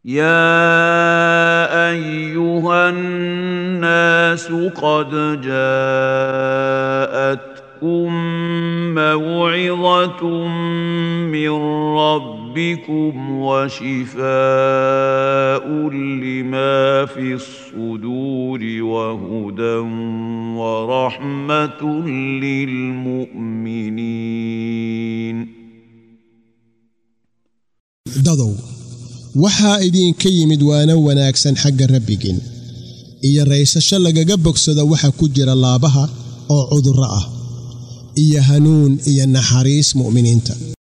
يا ايها الناس قد جاءتكم موعظه من ربكم وشفاء لما في الصدور وهدى ورحمه للمؤمنين dadow waxaa idinka yimid waana wanaagsan xagga rabbigin iyo raysasho lagaga bogsado waxa ku jira laabaha oo cudurro ah iyo hanuun iyo naxariis mu'miniinta